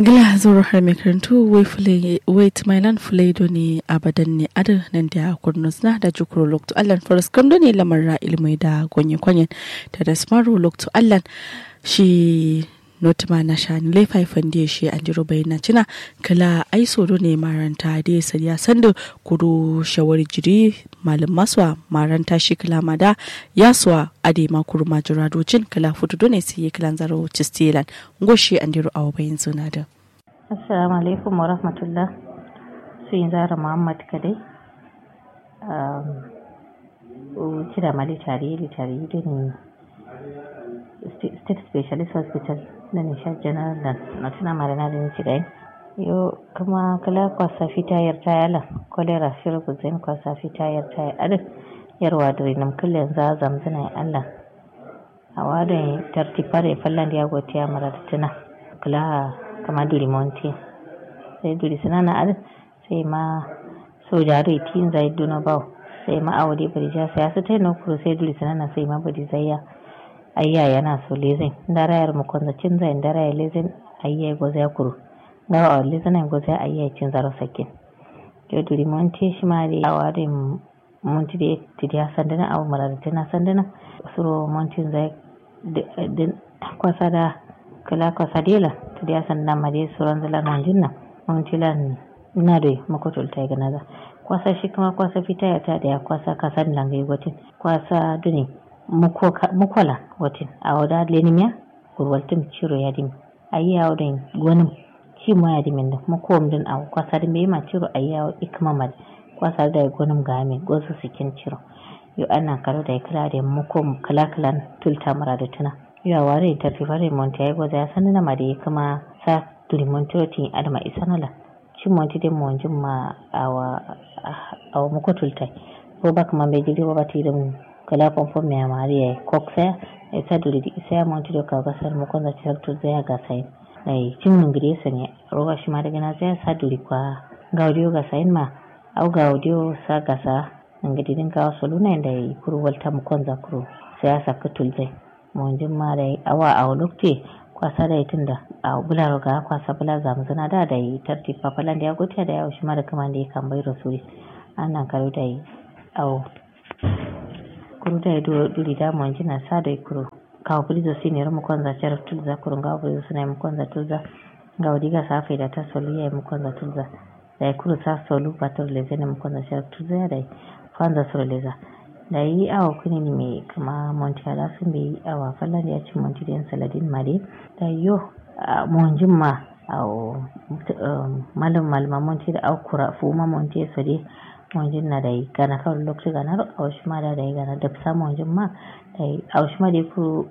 gila zoro har mai karantu wai tumailan fulaido ne abadan ne adar nan da kurnus na da jukuro lokto allan faras kamdo ne lamarra ilmai da gonye kwanyen ta da smaro lokto allan shi notima na shani laifai fandi shi an jiro bayyana cina kala ai soro ne maranta da ya sariya sanda kuro shawar jiri malam maswa maranta shi kala mada yaswa ade makuru majuradocin kala fudu ne sai kala zaro cistilan goshi an jiro awa bayin suna da assalamu alaikum wa rahmatullah su yin zara muhammad kadai kira mali tare da tare da ne state specialist hospital da nishad general da na tuna marana da nici gai yo kuma kala kwasa fita yar tayala kolera shirku zain kwasa fita yar tayala adin yarwa da rinam kullum za zamzana allah a wadon tartifare fallan da ya gote ya mara da tuna kula kama duri monti sai duri sinana adin sai ma sojaro itin zai duna bau sai ma awade bari ja sai su tai no kuro sai duri sinana sai ma bari zai ya ayya yana so lezen ndara yar mu konza cin zai ndara ya lezen ayya go zai kuro ngawa a lezen go zai ayya cin zaro sakin yo duri monti shi ma da awade monti da tidiya sandana awu mara tana sandana suro monti zai din kwasa da kala kwasa dela tidiya sandana ma dai suran zala nan jinna monti lan na da makotul ta ga naza kwasa shi kuma kwasa fita ya ta da ya kwasa kasan langai gotin kwasa duni mukola watin a wada lenimiya gurwaltin ciro ya dimi ayi yawo da gwanin shi ma ya dimi da mukom din a kwasa da mai ma ciro ayi yawo ikma mal kwasa da gwanin game gosu sikin ciro yo ana karo da kala da mukom kala kalan tulta mara da tuna yo a ware ta fi fare monti ayi goza ya sanin na ma da kuma sa tuli monti adama isanala shi monti da monjin ma awa awa mukotulta ko ba kuma bai jiri ba ti da kala pompo me amaria kokse e saduri di se amonti do kaga sar mo konda certo zaya ga sai ai cin ingresa ne roga shi ma daga na zaya saduri kwa gaudio ga sai ma au gaudio sa ga sa ngadi din ka so luna inda yi kuru walta mo konza kuru sai ya saka tulzai mo jin ma dai awa aw lokte kwasa da tunda a bula roga kwasa bula zamzana da da yi tarti papalan da ya gotiya da ya shi ma da kaman da ya kan bai rasuli ana karo da yi aw kuru da do duri da mon jina sa da kuru ka kuri zo sini ro mukon za cer tulza kuru ga kuri zo na mukon za tulza ga wadi ga sa fa da ta solu ya mukon za tulza da kuru sa solu pator le zene mukon za cer tulza ya dai fanza suru leza da yi awa kuni ni me kama monti ala sun bi awa fallan ya ci monti da saladin mare da yo mon jimma aw malam malama monti da akura fu ma monti so dai monjin na dai gana kawai lokaci gana a wasu ma da dai gana da fisa monjin ma dai a wasu ma dai ku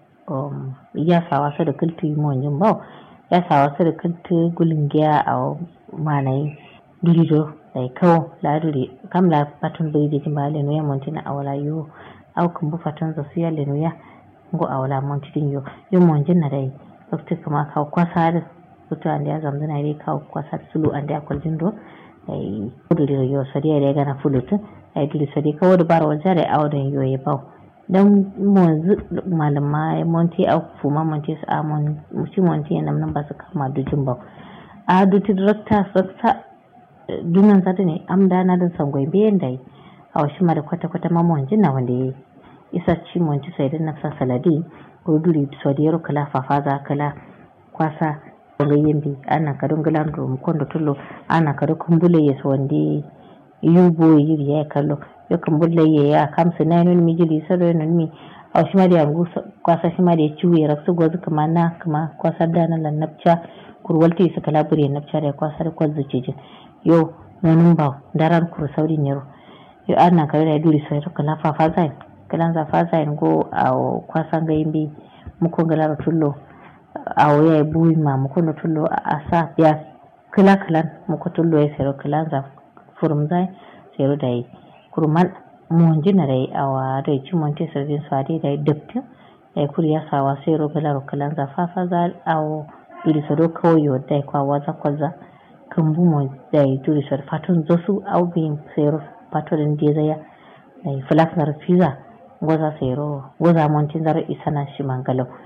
ya sawa su da kiltu monjin ba ya sawa su da kiltu gulin giya a manayi durido dai kawo la duri kam la patun bai da jima lenu ya montina a wala yo au kan bu fatun za su ya lenu ya ngo a wala montin yo yo monjin na dai lokaci kuma kawo kwasa da sutu an da ya zamzana dai kawo kwasa sulu an da ya kwaljin do ay kudiri yo sadi ay gana fulutu ay dili sadi ka wodi baro wajare awden yo e baw dan mo malama monti aw fuma monti sa mon musi monti nam nan basu kama dujin baw a duti director saksa dunan sata ne am da na dan sangoy be dai aw shi mara kwata kwata ma monji na wanda yi isa ci monti sai dan nafsa saladi ko duri sodiyaro kala fafaza kala kwasa ga yimbi ana kadu ngilando mkondo tullo ana kadu kumbule yeso wandi yubo yiri ya kallo yo kumbule ye ya kamsa na non mi jili sado non mi aw shima da yangu kwasa shima da ciwe raksu gozu kama na kama kwasa da na lannabca kurwalti su kala bure nabca da kwasa da kwazu cije yo nonun ba daran kur sauri ne yo ana kadu da duri sai kala fafa zain kalan za fa zain go aw kwasa ga yimbi muko galara tullo awo ya buwi ma muko no tullo a sa ya kila kilan muko tullo ya sero kilan za furum zai sero dai kurman mon jina dai awa dai ci mon te servin so dai dai dukti dai kuri ya sawa sero kila ro kilan za fa fa za awo duri so do kawo dai kwa waza kwaza kan bu mo dai duri so fatun zosu au bin sero patolin dia zaya dai flak na fiza goza sero goza mon tin zaro isana shi mangalau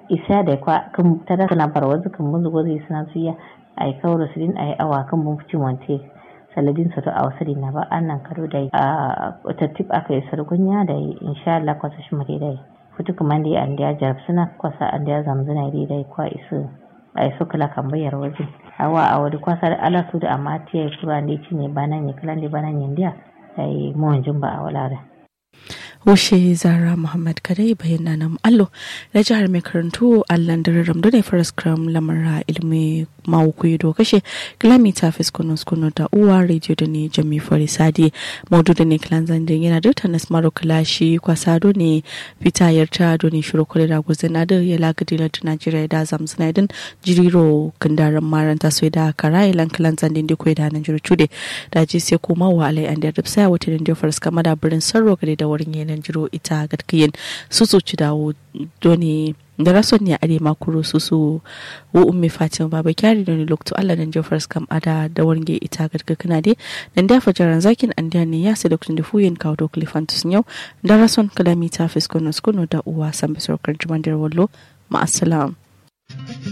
isa da kwa kan tada kana barwazu kan muzu gozi suna suya ai kawro sidin ai awa kan mun fici wante saladin sa to a wasari na ba annan karo da a tattib aka yi sargunya da insha Allah kwasa shi mare da futu kuma da an da jarab suna kwasa an da zamzuna dai dai kwa isu ai so kala kan bayar waje awa a wadi kwasa da ala su da amma tiya kura ne ci ne bana ne kala ne bana ne dia ai mu wanjin ba a wala da Wushe Zara Muhammad Kadai bayyana nan allo na jihar mai karantu Allan Dararam da ne Faras Kram lamara ilmi mawuku do kashe kilomita fiskunus kunu da uwa radio da ne jami fari sadi maudu da ne kilan zandin yana da ta nasmaro kilashi kwasa do ne fitayar ta do ne shiru kule da guzina da ya lagadi da Najeriya da zamsuna idan jiriro kandaran maranta sai da kara ilan kilan zandin da kwai da nan jiru cude da ji sai kuma wa alai an da ripsa wata da Faras kama da birnin sarro gade da wurin yana nan jiro ita gadkiyin su su ci dawo doni da rason ne a ma kuro su su wo ummi fatima baba kyari da ni lokto Allah nan jofar kam ada da warge ita gadka kana dai nan da fajaran zakin an da ne ya sai da kun da fuyin kawo to klifantus yau da rason kalami ta fiskono skono da uwa san bisor kan juman da wallo ma assalam